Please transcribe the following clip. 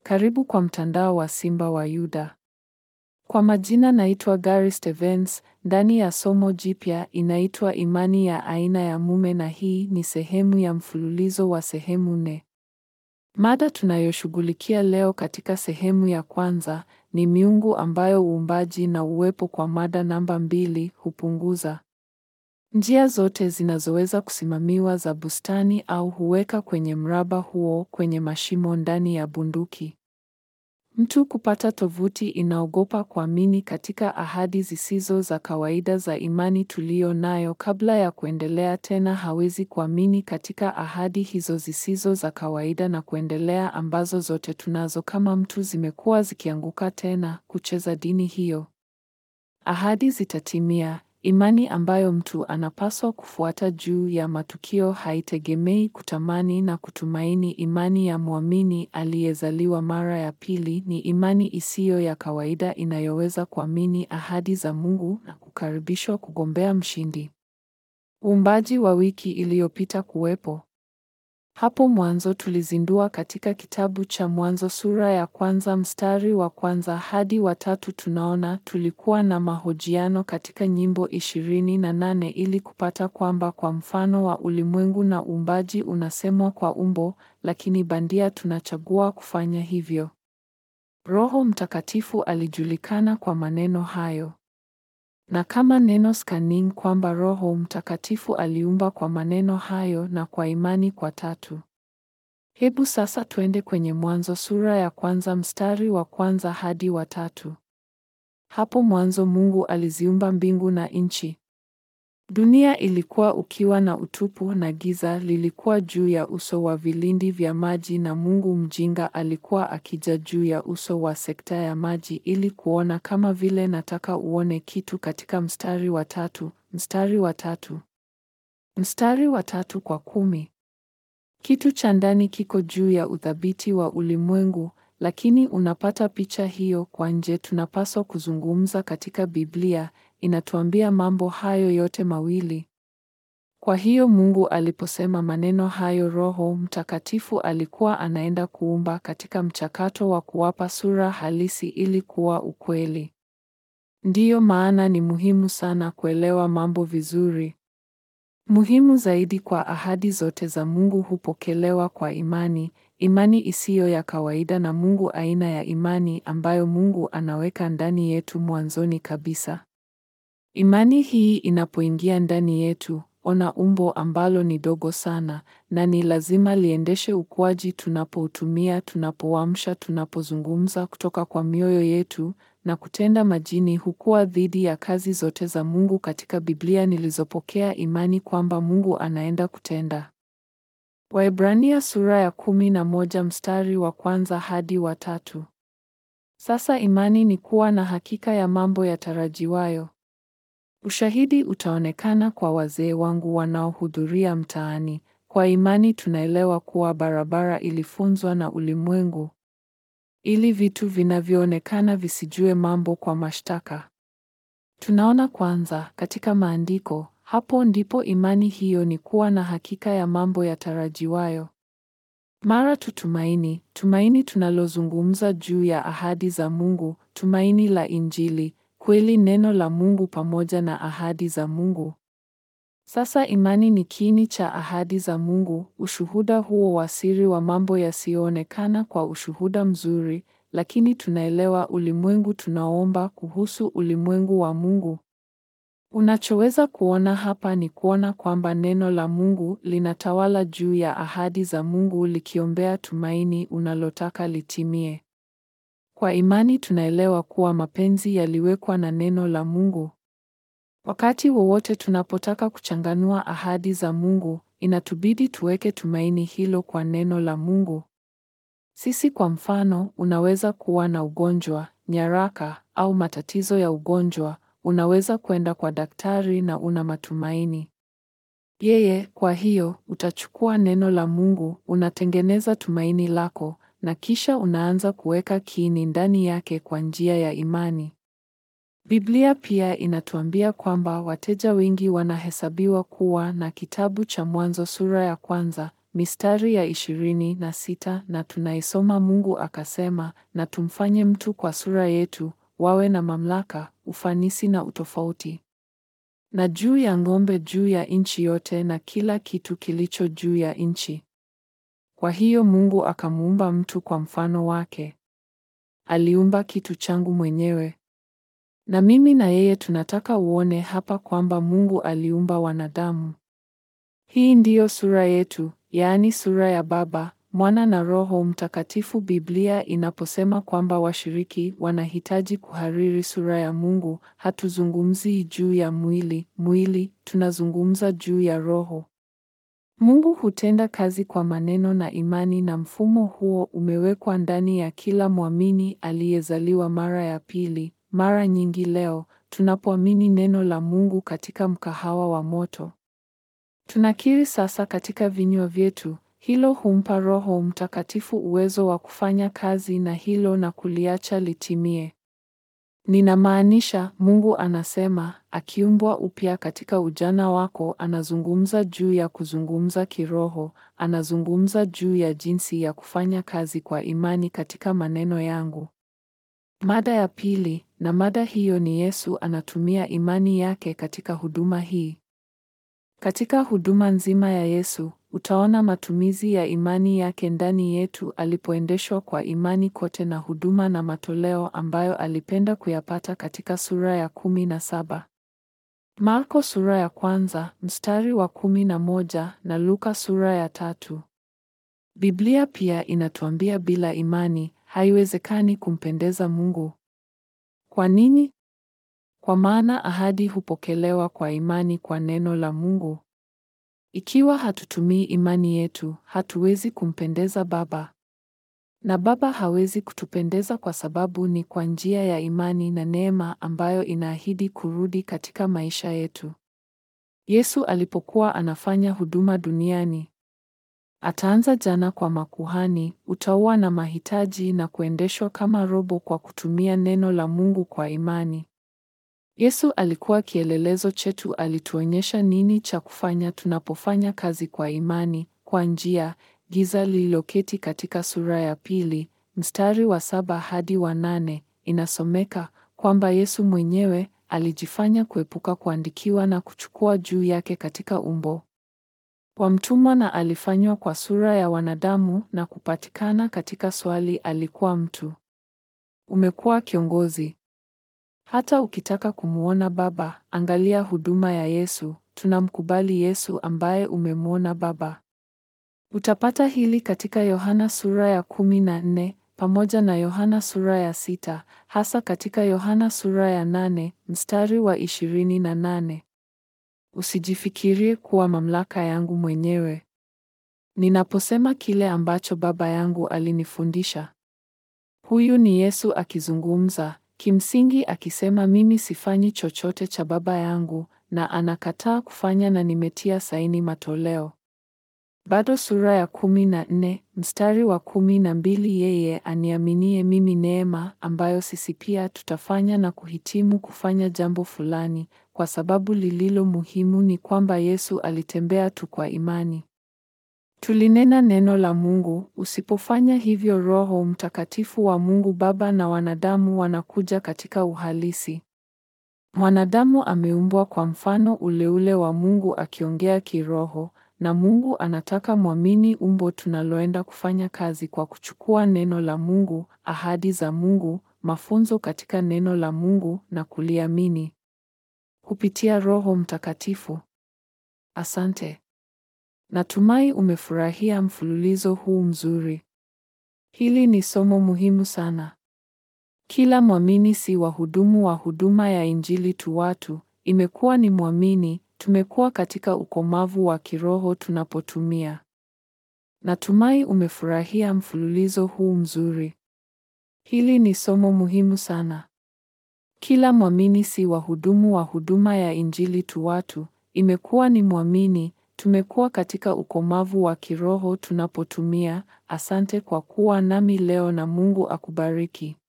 Karibu kwa mtandao wa Simba wa Yuda. Kwa majina naitwa Gary Stevens. Ndani ya somo jipya inaitwa Imani ya aina ya mume na hii ni sehemu ya mfululizo wa sehemu nne. Mada tunayoshughulikia leo katika sehemu ya kwanza ni miungu ambayo uumbaji na uwepo kwa mada namba mbili hupunguza. Njia zote zinazoweza kusimamiwa za bustani au huweka kwenye mraba huo kwenye mashimo ndani ya bunduki. Mtu kupata tovuti inaogopa kuamini katika ahadi zisizo za kawaida za imani tuliyo nayo kabla ya kuendelea tena hawezi kuamini katika ahadi hizo zisizo za kawaida na kuendelea ambazo zote tunazo kama mtu zimekuwa zikianguka tena kucheza dini hiyo. Ahadi zitatimia. Imani ambayo mtu anapaswa kufuata juu ya matukio haitegemei kutamani na kutumaini. Imani ya mwamini aliyezaliwa mara ya pili ni imani isiyo ya kawaida inayoweza kuamini ahadi za Mungu na kukaribishwa kugombea mshindi. Uumbaji wa wiki iliyopita kuwepo. Hapo mwanzo tulizindua katika kitabu cha Mwanzo sura ya kwanza mstari wa kwanza hadi wa tatu tunaona tulikuwa na mahojiano katika nyimbo ishirini na nane ili kupata kwamba kwa mfano wa ulimwengu na uumbaji unasemwa kwa umbo, lakini bandia tunachagua kufanya hivyo. Roho Mtakatifu alijulikana kwa maneno hayo. Na kama neno scanning kwamba Roho Mtakatifu aliumba kwa maneno hayo na kwa imani kwa tatu. Hebu sasa twende kwenye Mwanzo sura ya kwanza mstari wa kwanza hadi wa tatu. Hapo mwanzo Mungu aliziumba mbingu na nchi. Dunia ilikuwa ukiwa na utupu na giza lilikuwa juu ya uso wa vilindi vya maji na Mungu mjinga alikuwa akija juu ya uso wa sekta ya maji ili kuona kama vile nataka uone kitu katika mstari wa tatu, mstari wa tatu. Mstari wa tatu kwa kumi. Kitu cha ndani kiko juu ya uthabiti wa ulimwengu, lakini unapata picha hiyo kwa nje tunapaswa kuzungumza katika Biblia inatuambia mambo hayo yote mawili. Kwa hiyo Mungu aliposema maneno hayo Roho Mtakatifu alikuwa anaenda kuumba katika mchakato wa kuwapa sura halisi ili kuwa ukweli. Ndiyo maana ni muhimu sana kuelewa mambo vizuri. Muhimu zaidi kwa ahadi zote za Mungu hupokelewa kwa imani, imani isiyo ya kawaida na Mungu aina ya imani ambayo Mungu anaweka ndani yetu mwanzoni kabisa. Imani hii inapoingia ndani yetu, ona umbo ambalo ni dogo sana na ni lazima liendeshe ukuaji tunapoutumia, tunapoamsha, tunapozungumza kutoka kwa mioyo yetu na kutenda majini hukua dhidi ya kazi zote za Mungu katika Biblia nilizopokea imani kwamba Mungu anaenda kutenda. Waebrania sura ya kumi na moja mstari wa kwanza hadi wa tatu. Sasa imani ni kuwa na hakika ya mambo yatarajiwayo. Ushahidi utaonekana kwa wazee wangu wanaohudhuria mtaani. Kwa imani tunaelewa kuwa barabara ilifunzwa na ulimwengu ili vitu vinavyoonekana visijue mambo kwa mashtaka. Tunaona kwanza katika maandiko, hapo ndipo imani hiyo ni kuwa na hakika ya mambo yatarajiwayo. Mara tutumaini, tumaini tunalozungumza juu ya ahadi za Mungu, tumaini la Injili, kweli neno la Mungu pamoja na ahadi za Mungu. Sasa imani ni kiini cha ahadi za Mungu, ushuhuda huo wa siri wa mambo yasiyoonekana kwa ushuhuda mzuri, lakini tunaelewa ulimwengu tunaomba kuhusu ulimwengu wa Mungu. Unachoweza kuona hapa ni kuona kwamba neno la Mungu linatawala juu ya ahadi za Mungu likiombea tumaini unalotaka litimie. Kwa imani tunaelewa kuwa mapenzi yaliwekwa na neno la Mungu. Wakati wowote tunapotaka kuchanganua ahadi za Mungu, inatubidi tuweke tumaini hilo kwa neno la Mungu. Sisi kwa mfano, unaweza kuwa na ugonjwa, nyaraka au matatizo ya ugonjwa, unaweza kwenda kwa daktari na una matumaini. Yeye, kwa hiyo, utachukua neno la Mungu, unatengeneza tumaini lako na kisha unaanza kuweka kiini ndani yake kwa njia ya imani. Biblia pia inatuambia kwamba wateja wengi wanahesabiwa kuwa na kitabu cha Mwanzo sura ya kwanza mistari ya ishirini na sita na tunaisoma Mungu akasema, na tumfanye mtu kwa sura yetu, wawe na mamlaka, ufanisi na utofauti. Na juu ya ng'ombe, juu ya nchi yote na kila kitu kilicho juu ya nchi. Kwa hiyo Mungu akamuumba mtu kwa mfano wake. Aliumba kitu changu mwenyewe. Na mimi na yeye tunataka uone hapa kwamba Mungu aliumba wanadamu. Hii ndiyo sura yetu, yaani sura ya Baba, Mwana na Roho Mtakatifu. Biblia inaposema kwamba washiriki wanahitaji kuhariri sura ya Mungu, hatuzungumzii juu ya mwili, mwili, tunazungumza juu ya roho. Mungu hutenda kazi kwa maneno na imani na mfumo huo umewekwa ndani ya kila mwamini aliyezaliwa mara ya pili. Mara nyingi leo tunapoamini neno la Mungu katika mkahawa wa moto. Tunakiri sasa katika vinywa vyetu, hilo humpa Roho Mtakatifu uwezo wa kufanya kazi na hilo na kuliacha litimie. Ninamaanisha, Mungu anasema, akiumbwa upya katika ujana wako, anazungumza juu ya kuzungumza kiroho, anazungumza juu ya jinsi ya kufanya kazi kwa imani katika maneno yangu. Mada ya pili, na mada hiyo ni Yesu anatumia imani yake katika huduma hii. Katika huduma nzima ya Yesu, utaona matumizi ya imani yake ndani yetu alipoendeshwa kwa imani kote na huduma na matoleo ambayo alipenda kuyapata katika sura ya kumi na saba. Marko sura ya kwanza, mstari wa kumi na moja na Luka sura ya tatu. Biblia pia inatuambia bila imani haiwezekani kumpendeza Mungu. Kwa nini? Kwa maana ahadi hupokelewa kwa imani kwa neno la Mungu. Ikiwa hatutumii imani yetu, hatuwezi kumpendeza Baba. Na Baba hawezi kutupendeza kwa sababu ni kwa njia ya imani na neema ambayo inaahidi kurudi katika maisha yetu. Yesu alipokuwa anafanya huduma duniani, ataanza jana kwa makuhani, utaua na mahitaji na kuendeshwa kama robo kwa kutumia neno la Mungu kwa imani. Yesu alikuwa kielelezo chetu, alituonyesha nini cha kufanya tunapofanya kazi kwa imani, kwa njia giza lililoketi katika sura ya pili, mstari wa saba hadi wa nane, inasomeka kwamba Yesu mwenyewe alijifanya kuepuka kuandikiwa na kuchukua juu yake katika umbo wa mtumwa na alifanywa kwa sura ya wanadamu na kupatikana katika swali alikuwa mtu. Umekuwa kiongozi. Hata ukitaka kumwona Baba, angalia huduma ya Yesu. Tunamkubali Yesu ambaye umemwona Baba. Utapata hili katika Yohana sura ya kumi na nne pamoja na Yohana sura ya sita, hasa katika Yohana sura ya nane mstari wa ishirini na nane. Usijifikirie kuwa mamlaka yangu mwenyewe. Ninaposema kile ambacho Baba yangu alinifundisha. Huyu ni Yesu akizungumza, kimsingi akisema mimi sifanyi chochote cha Baba yangu na anakataa kufanya na nimetia saini matoleo. Bado sura ya kumi na nne mstari wa kumi na mbili yeye aniaminie mimi neema ambayo sisi pia tutafanya na kuhitimu kufanya jambo fulani, kwa sababu lililo muhimu ni kwamba Yesu alitembea tu kwa imani. Tulinena neno la Mungu. Usipofanya hivyo, Roho Mtakatifu wa Mungu Baba na wanadamu wanakuja katika uhalisi. Mwanadamu ameumbwa kwa mfano ule ule wa Mungu akiongea kiroho na Mungu anataka mwamini umbo tunaloenda kufanya kazi kwa kuchukua neno la Mungu, ahadi za Mungu, mafunzo katika neno la Mungu na kuliamini kupitia Roho Mtakatifu. Asante. Natumai umefurahia mfululizo huu mzuri. Hili ni somo muhimu sana. Kila mwamini si wahudumu wa huduma ya Injili tu watu, imekuwa ni mwamini tumekuwa katika ukomavu wa kiroho tunapotumia. Natumai umefurahia mfululizo huu mzuri. Hili ni somo muhimu sana. Kila mwamini si wahudumu wa huduma ya Injili tu watu, imekuwa ni mwamini, tumekuwa katika ukomavu wa kiroho tunapotumia. Asante kwa kuwa nami leo na Mungu akubariki.